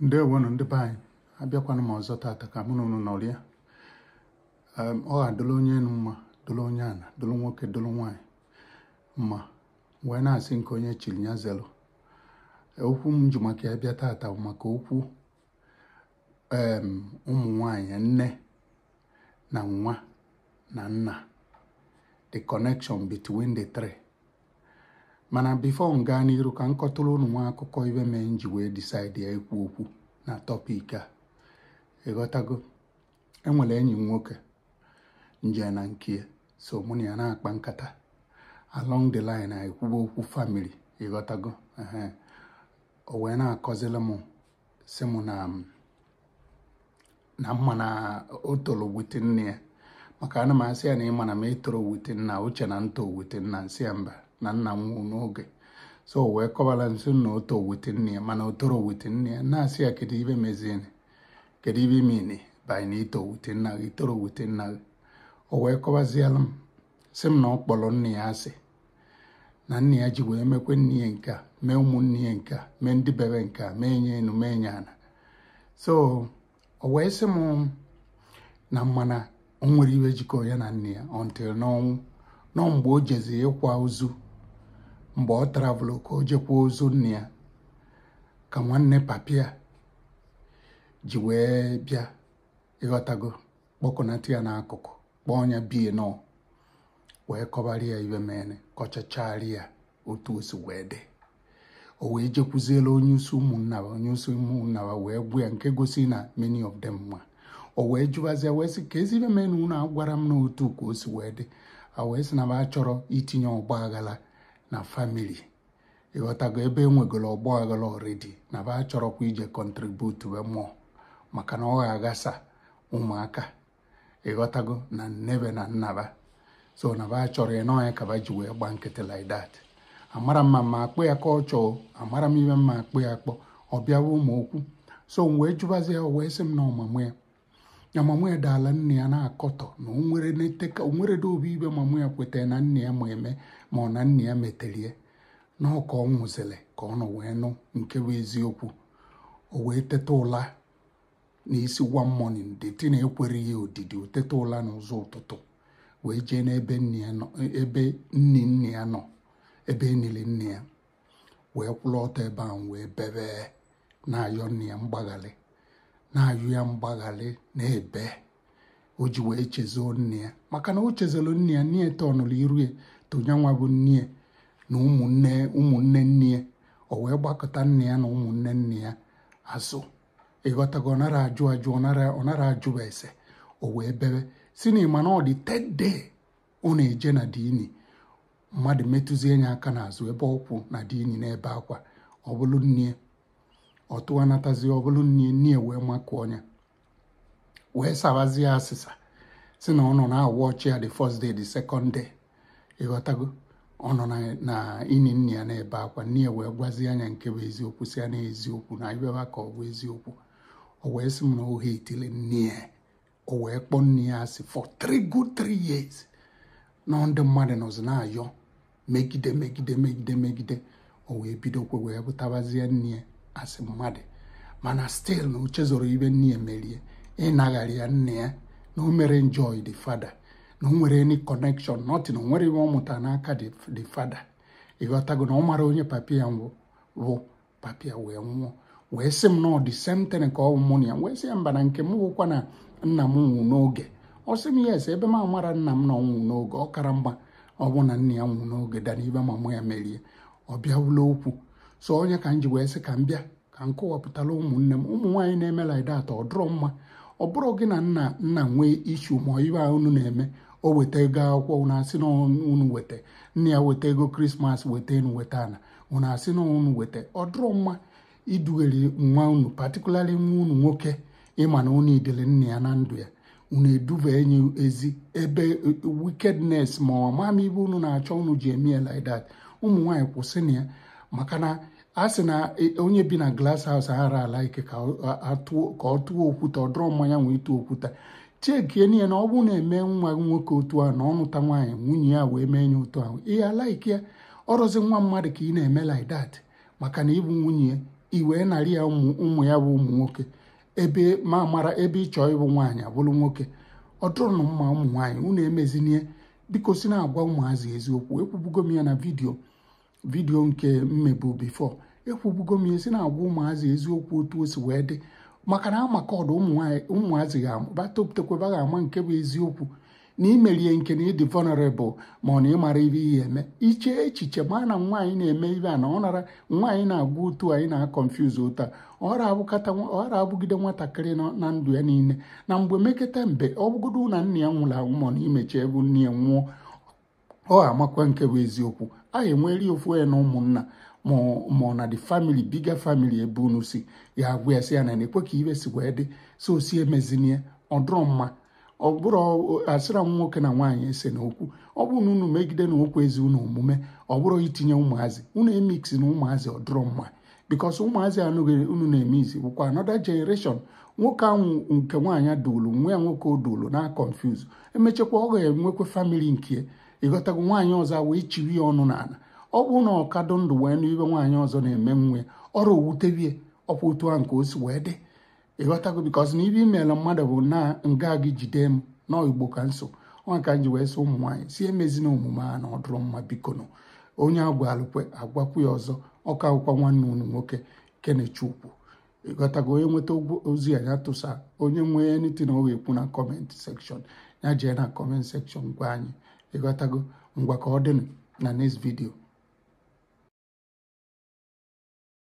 ndewonu ndị be anyị abịakwana m ọzọ tata ka mụ na unu nọrịa Em, ọ ga-adụla onye enu mma dụla onye ana dụla nwoke dụla nwaanyị mma wee na-asị nke onye chiri ya zelu okwu m ji maka ya bịa tata bụ maka okwu em ụmụ nwanyị nne na nwa na nna the connection between the three mana bifo m gaa n'iru ka m kọtụrụ unu nwa akụkọ ibe mee m ji wee decide ya ikwu okwu na tọpik a ịghọtago enwere enyi m nwoke nje na nke ya so mụ na ya na-akpa nkata along the line a ekwuba okwu family ịghọtago ehe o wee na-akọzili m si mụ na na mma na o toro wute nne ya maka ana m asị ya na ịma na m etoro wute nna uche na nto wute nna nsị ya mba na nna m nwụ n'oge so o wee kọbara nso na o to wute nne ya mana o toro wute nne ya na-asị ya kedu ibe mezieni kedu ibe imini banyị na ito wute nna gị toro wute nna gị o wee kọbaziela m sị m na ọ kpọrọ nne ya asị na nne ya ji wee mekwe nne ya nke a mee ụmụnne ya nke a mee ndị bebe nke a mee nye enu mee nye ana so o wee sị m na mmana o nwere iwe jikọ ya na nne ya until n'ọnwụ nọ mgbe o jezi ịkwa ozu mgbe ọ travelụ ka o jekwa ozu nne ya ka nwanne papia ji wee bịa ịghọtago kpọkọnata ya n'akụkụ kpọọ ya bie nọ wee kọbara ya ibe mene kọchachara ya otu o si wee dị o wee jekwuziela onye isi ụmụnna ba onye isi ụmụnna ba wee gwa ya nke gosi na many of them ma o wee jụbazia wee sị ka ezi ibe mene unu agwara m n'otu ka o si wee dị a wee sị na ba chọrọ itinye ọgba aghara na famili ịghọtago ebe enwegoro ọgba aghara ọredi na ba chọrọkwa ije kọntributu be mmụọ maka na ọ ga-aghasa ụmụaka ịghọtago na nnebe na nnaba so na ba chọrọ ya n'ọnya ka ba ji wee gba nkịtị like that amara mma ma akpụ ya ka ọ chọọ amara m ibe mma akpụ ya akpọ ọ bịawa ụmụ okwu so m wee jụbazi ya wee sị m na ọmamụ ya ya mamụ ya daala nne ya na-akọtọ na o nwere neteka o nwere dobe ibe mamụ ya kwetara na nne ya ma eme ma ọ na nne ya meterie na ọ ka ọ nwụzịrị ka ọ nọ wee nụ nke bụ eziokwu o wee teta ụla n'isi one morning deti na ekwere ya odidi o teta ụla n'ụzọ ụtụtụ wee jee n'ebe nne ya nọ ebe nne nne ya nọ ebe enile nne ya wee kwụrụ ọtọ ebe ahụ wee bebe na-ayọ nne ya mgbaghalị na-ayọ ya mgbaghalị na-ebe o ji wee chezo nne ya maka na o chezoro nne ya nne ya tọnụrụ iru ya tonyanwa bụ nne ya na ụmụnne ụmụnne nne ya o wee gbakọta nne ya na ụmụnne nne ya azụ ịghọtago ọ nara ajụ ajụ ọ nara ọ nara ajụba ese o wee bebe si na ịma na ọ dị ted day ọ na-eje na dini mmadụ metụzie ya aka n'azụ ebe ọkwụ na dini n'ebe akwa ọ bụrụ nne ọ tụwanatazie ọ bụrụ nne nne wee makụọ ya wee sabazie asịsa si na ọ nọ na-awụ ọchị ya the first day the second day ịghọtago ọ nọ na- na ini nne ya na-ebe akwa nne ya wee gwazie anya nke bụ eziokwu si ya na eziokwu na ibeba ka ọ bụ eziokwu o wee sị m na ohe etile nne ya o wee kpọọ nne ya asị for three good three years na ndị mmadụ nọzi na-ayọ megide megide megide megide o wee bidokwa wee bụtabazie nne ya asị mmadụ mana still na uche zoro ibe nne ya merie ịnagharị ya nne ya na o mere enjoy the father na o nwere any connection nothing o nwere ibe ọ mụtara n'aka the the father ịghọtago na ọ mara onye papi ya mbụ bụ papi ya wee nwụọ wee sị m na ọ dị same thing ka ọ bụ mụ na ya wee sị ya mba na nke m bụkwa na nna m nwụ n'oge ọ sị m yes ebe m amara nna m na ọ nwụ n'oge ọ kara mma ọ bụ na nna ya nwụ n'oge dana ibe mamụ ya merie ọ bịawula okwu so onye ka m ji wee sị ka m bịa ka m kọwapụtala ụmụnne m ụmụ nwaanyị na-eme like that ọ dụrọ mma ọ bụrụ gị na nna nna nwee ishu ma ibe a unu na-eme o weta ego akwụkwọ unu asị na unu weta nne ya weta ego krismas weta enu weta ana unu asị na unu weta ọ dụrọ mma idugheri nwa unu patikulari nwa unu nwoke ịma na unu idele nna ya na ndụ ya unu eduba enyi ezi ebe wickedness ma ọ ma ibe unu na-achọ unu ji eme ya like that ụmụ nwaanyị kwụsị na ya maka na a sị na e- onye bi na glass house ara ala ike ka ọ atụọ- ka ọ tụọ okwute ọ dụrọ mmanya nwee tụọ okwute chekie niile na ọ bụrụ na eme nwa nwoke otu a na ọ nụta nwaanyị nwunye ya wee mee ya otu ahụ ihe alaiki ya ọrụzi nwa mmadụ ka ị na-eme like that maka na ịbụ nwunye ya i wee narị ya ụmụ ya bụ ụmụ nwoke ebe ma mara ebe ị chọọ ịbụ nwaanyị abụrụ nwoke ọ dụrụ na mma ụmụ nwaanyị unu emezinie biko si na-agwa ụmụazị eziokwu ekwubugo m ya na vidio vidio nke mmebu bifo ekwubugo m ya si na-agwa ụmụazị eziokwu otu o si wee dị maka na amaka ọdụ ụmụazị ga-batopụtakwaba ga-ama nke bụ eziokwu na imerie nke na ịdị vulnerable ma ọ na ịmara ibe ihe eme iche echiche ma na nwaanyị na-eme ibe a na ọ nara nwaanyị na-agwa otu anyị na-akọnfuz otu a ọra abụgide nwatakịrị na ndụ ya niile na mgbe meketa mbe ọ bụgodo na nna ya nwụrụ anwụ ma na imechi ebe nne ya nwụọ ọ amakwa nke bụ eziokwu a enweri ofu ya na ụmụnna ma ọ na the family biga family ebe unu si ya agwa ya sị ya na na-ekwe ka ibe si wee dị so si emezinie ọ dụrọ mma ọ bụrụ asịra m nwoke na nwaanyị ese n'okwu ọ bụrụ na unu megide na okwu ezi unu omume ọ bụrụ itinye ụmụazị unu emiksi na ụmụazị ọ dụrọ mma bikos ụmụazị anụghị unu na-eme izi bụkwa another generation nwoke ahụ nke nwaanyị dulu nwa ya nwoke o dulu na confuse emechakwa ọ ga-enwekwa famili nke ịghọtago nwaanyị ọzọ wee chiri ya ọnụ n'ala ọ bụrụ na ọkadụ ndụ wee n'ibe nwaanyị ọzọ na-eme nwe ọrụ owutebie ọkwa otu ahụ ka o si wee dị ịghọtago bikos na ibe imeela mmadụ bụ na nga gị jide m na igbo ka nso ọ ka m ji wee sị ụmụ nwaanyị si emezina omume a na ọdụrụ mma biko nụ onye agwalụkwe agwakwu ya ọzọ ọka akwụkwọ nwanne unu nwoke kenechukwu ịghọtago onye nweta ozi a ya tụsa onye nwee anything ọ ga-ekwu na kọment sekshọn ya jee na kọment sekshọn gwa anyị ịghọtago ngwa ka ọ dịnụ na next video